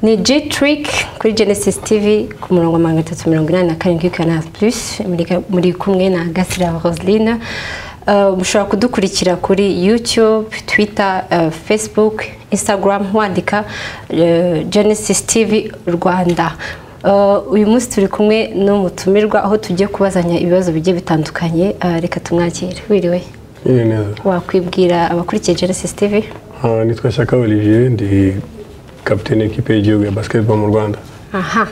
ni G Trick kuri Genesis TV ku murongo magana atatu mirongo inani na karindwi Canal Plus muri kumwe na Gasira Roseline Uh, mushobora kudukurikira kuri youtube twitter uh, facebook instagram wandika uh, genesis tv rwanda uyu munsi turi kumwe n'umutumirwa aho tugiye kubazanya ibibazo bigiye bitandukanye reka tumwakire wiriwe Yeye neza. wakwibwira abakurikiye genesis tv Ah, nitwa Shaka Olivier ndi kapiteni y'ikipe y'igihugu ya basketball mu Rwanda. aha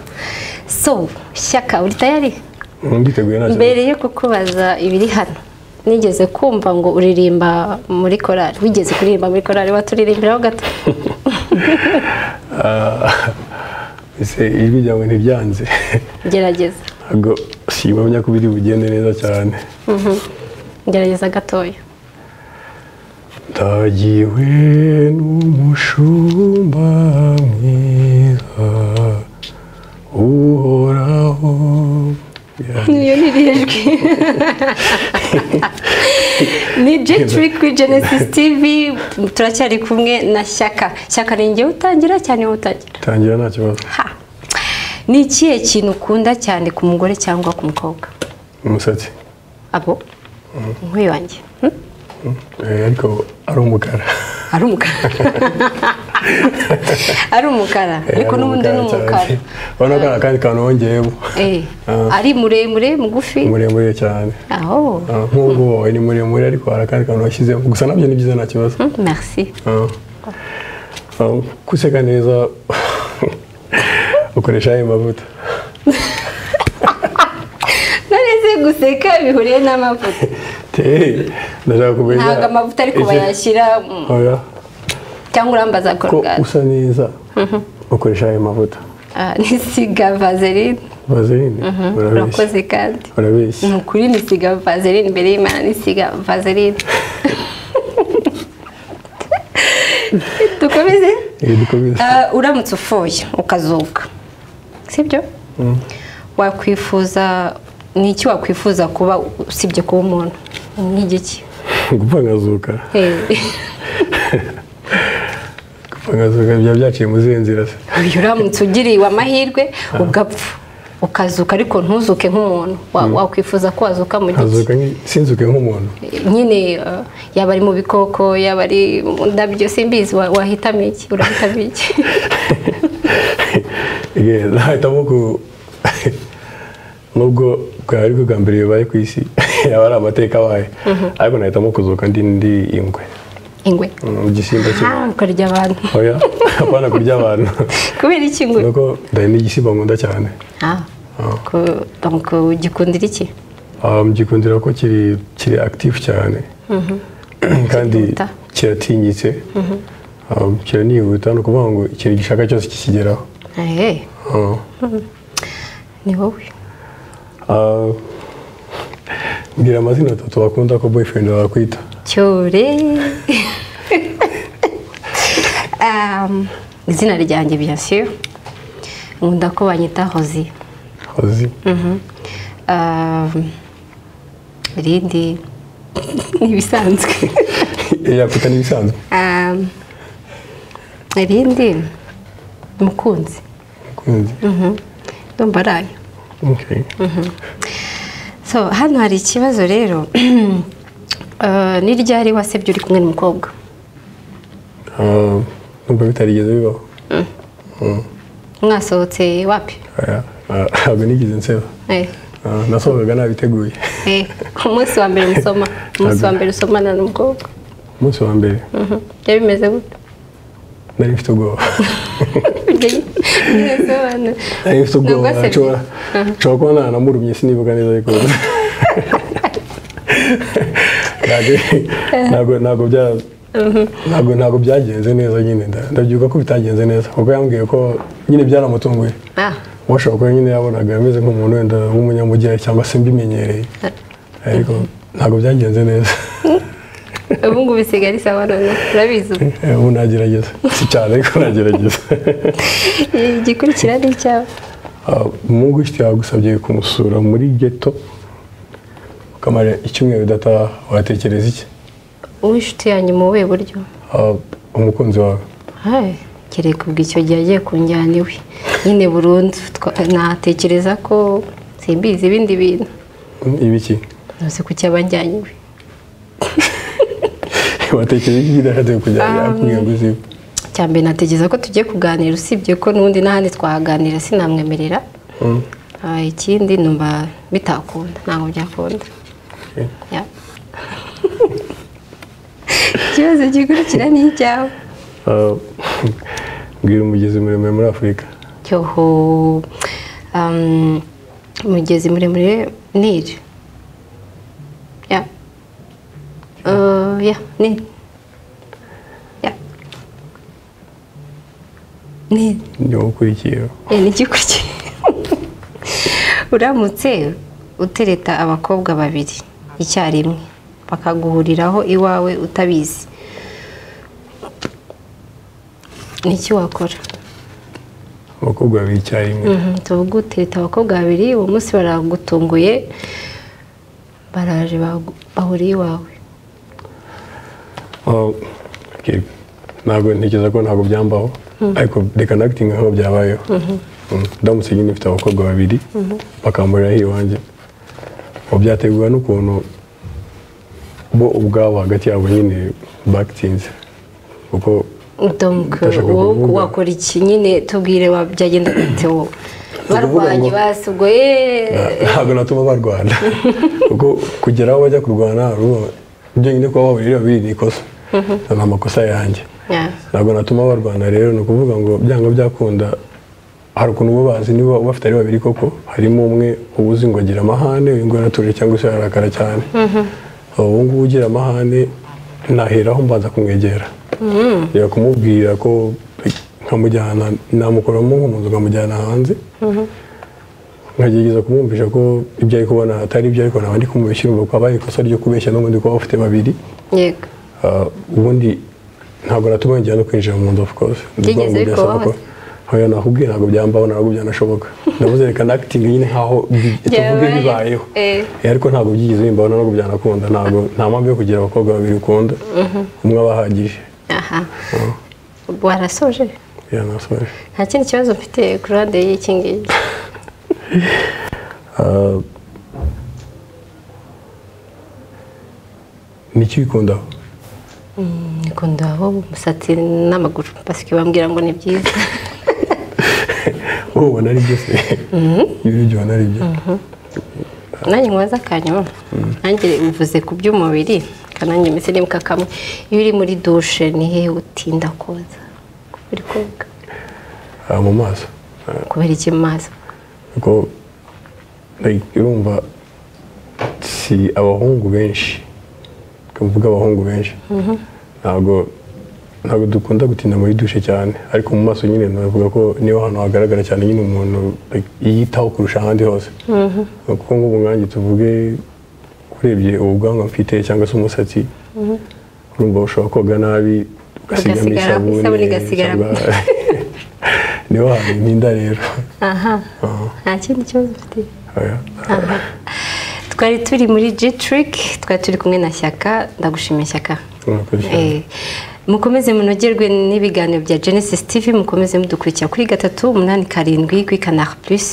so shyaka uri tayari Nditeguye nta kibazo. mbere yo kukubaza ibiri hano nigeze kumva ngo uririmba muri korari wigeze kuririmba muri korari waturirimbiraho gato Ah, ese ijwi ryawe ntiryanze. gerageza Ntabwo simbamya ko biri bugende neza cyane. gerageza gatoya Ndagiwe n'umushumba mwiza uhoraho niyo ntirijwi ni jetri kuri genesis tv turacyari kumwe na shyaka shyaka ni ngewe utangira cyane wowe utangira tangira nta kibazo Ha! ni ikihe kintu ukunda cyane ku mugore cyangwa ku mukobwa umusatsi abo nk'uyu wanjye hmm? Eh, ariko ari umukara ari umukara ari umukara ariko n'ubundi ni umukara urabona ko hari akandi kantu wongeyemo Eh, Ah. ari muremure mugufi muremure cyane aho Ah, nk'ubwo wowe ni muremure ariko hari akandi kantu washyizemo gusa nabyo ni byiza nta kibazo Hmm, merci Ah. Ah, kuseka neza ukoresha ayo mavuta nareze guseka bihuriye n'amavuta Te, ndashaka kumenya ntabwo amavuta ariko iki- bayashyira mm, Oya, cyangwa urambaza ko korogate usa neza ukoresha ayo mavuta Ah, nisiga vaseline vaseline urabeshya urakoze kandi urabeshya ni ukuri nisiga vaseline mbere y'imana nisiga vaseline dukomeze Eh, dukomeze. Ah, uramutse ufoye ukazuka sibyo Mm. wakwifuza ni iki wakwifuza kuba usibye kuba umuntu umwigiki gupfa nkazuka Eh. gupfa nkazuka biba byaciye mu zihe nzira se uyu uramutse ugiriwe amahirwe ugapfa ukazuka ariko ntuzuke nk'umuntu Wa- wakwifuza ko wazuka mu giti nkazuka nki- sinzuke nk'umuntu nyine eh, yaba ari mu bikoko yaba ari mu ndabyo simbizi wa- wahitamo iki urahitamo iki Ye, nahitamo ku nubwo bwaba ari bwo bwa mbere bibaye ku isi yaba ari amateka abaye ariko nahitamo kuzuka ndi ndi ingwe ingwe Mm, igisimba kibi Ah, ukarya abantu oya apana kurya abantu kubera iki ingwe nuko ndari n'igisimba nkunda cyane Ah, ku- donc ugikundira iki Ah, mgikundira ko kiri kiri active cyane kandi Kirihuta. kiratinyitse Ah, kiranihuta ni ukuvuga ngo ikintu gishaka cyose kikigeraho Eh, Ah. ni wowe Ah, mbwira amazina atatu wakunda ko boyfriend wawe akwita cyore Um, izina ryanjye bien sûr nkunda ko banyita hoziye uzi Mhm. Um, irindi ni ibisanzwe yakwita n'ibisanzwe Um, irindi mukunzi mukunzi ndumva arayo Okay. so hano hari ikibazo rero Uh, ni ryari wasebye uri kumwe n'umukobwa Ah, numva bitarigeze bibaho mwasohotse wapi Oya, ah, ntabwo nigeze nseba Eh, Ah, nasohokaga nabiteguye eh, ku munsi wa mbere musoma ku munsi wa mbere usomana n'umukobwa umunsi wa mbere Mhm. byari bimeze gute nari mfite ubwoba birasobanura nari Ntabwo mfite ubwoba wasabye. nshobora nshobora kuba nanamurumye sinibuka neza ariko Ntabwo- ntabwo ntabwo bya- ntabwo ntabwo byagenze neza nyine nda- ndabyuka ko bitagenze neza kuko yambwiye ko nyine byaramutunguye Ah, washobora kuba nyine yabonaga ameze nk'umuntu wenda w'umunyamujyi cyangwa se mbimenyereye ariko ntabwo byagenze neza ubu ngubu isigaye ari sawa none urabizi ubu Eh, ubu nagerageza si cyane ariko nagerageza igikurikira ni icyawe Ah, umuhungu ufite yagusabye kumusura muri geto ukamara icyumweru udataha watekereza iki uw'inshuti yanyu mu buhe buryo Ah, umukunzi wawe Hai, kereka ubwo icyo gihe agiye kunjyana iwe nyine burundu twa- natekereza ko simbizi ibindi bintu ibiki ntuzi kuki abajyanye iwe watekereje iki idahatiwe kujya yakubwira ngo uziwe cya mbere natekereza ko tugiye kuganira usibye ko n'ubundi n'ahandi twahaganira sinamwemerera Mm, Ah, ikindi numva bitakunda ntabwo byakunda okay. Ya. ikibazo gikurikira ni icyawe Ah, mbwira umugezi muremure muri afurika cyoho um, umugezi muremure nili ya Uh, ya nili ya nili niwo ukurikiyeho Eh, ni igikuki uramutse utereta abakobwa babiri icyarimwe bakaguhuriraho iwawe utabizi niki wakora abakobwa babiri icyarimwe Mhm, tuvuge utereta abakobwa babiri uwo munsi baragutunguye baraje bagu- bahuriye iwawe Ah, okay. ntabwo ntekereza ko ntabwo byambaho ariko reka nagitinga nkaho byabayeho Mm, ndamutse nyine mfite abakobwa babiri bakamburiraho iwanjye ubu byategurwa n'ukuntu bo ubwabo hagati yabo nyine bagitinze kuko donc Ndashaka wowe kuvuga. wakora iki nyine tubwire wa- byagenda bite wowe ngo- barwanye basubwo yeee ntabwo natuma barwana kuko kugera aho bajya kurwana ruba- ibyo nyine kuba bahurira babiri ni ikosa ni amakosa yanjye Yeah. ntabwo natuma barwana rero ni ukuvuga ngo byanga byakunda hari ukuntu uba bazi niba bafite ari babiri koko harimo umwe uba uzi ngo agira amahane uyu nguyu aratuje cyangwa se ararakara cyane ubu ngubu ugira amahane naheraho mbanza kumwegera reba kumubwira ko nkamujyana namukuramo nko mu nzu nkamujyana hanze nkagerageza kumwumvisha ko ibyo ari kubona atari ibyo ariko naba ndi kumubeshya urumva ko habaye ikosa ryo kubeshya n'ubundi kuba bafite babiri yego Ah, ubundi ntabwo natuma yongera no kwinjira mu nzu of course Byigeze Ndumva ngo byasaba bikubaho? ko- oya nakubwiye ntabwo byambaho ntabwo byanashoboka ndavuze reka nakitinga nyine nkaho bi- tuvuge Byabaye. bibayeho Eh. Eh, ariko ntabwo byigeze bimbaho ntabwo byanakunda ntabwo nta mpamvu yo kugira abakobwa babiri ukunda umwe abahagije aha warasoje yanasoje nta kindi kibazo mfite ku ruhande y'iki ngiki ni iki bikundaho nikunda wowe umusatsi n'amaguru basike bambwira ngo ni byiza wowe ubona ari byo se ibyo ibyo ubona ari byo nanjye nkubaza akanyuma nanjye uvuze ku by'umubiri kananjye mbese nibuka kamwe iyo uri muri dushe ni hehe utinda koza uri koga Ah, mu maso Ah, kubera iki mu maso kuko like, urumva si abahungu benshi kuvuga abahungu benshi ntabwo ntabwo dukunda gutinda muri dushe cyane ariko mu maso nyine navuga ko niho hantu hagaragara cyane nyine umuntu like, yitaho kurusha ahandi hose kuko nk'ubu nkanjye tuvuge urebye ubwanwa mfite cyangwa se umusatsi urumva ushobora koga nabi ugasigamo Ugasigara- isabune isabune igasigara- cyangwa- niho hantu ntinda rero aha Ah. nta kindi kibazo mfite Oya. twari turi muri g-trick twari turi kumwe na shyaka ndagushimiye shyaka Murakoze. Eh, mukomeze munogerwe n'ibiganiro bya genesis tv mukomeze mudukurikira kuri gatatu umunani karindwi kuri kanari plus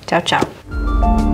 ciao ciao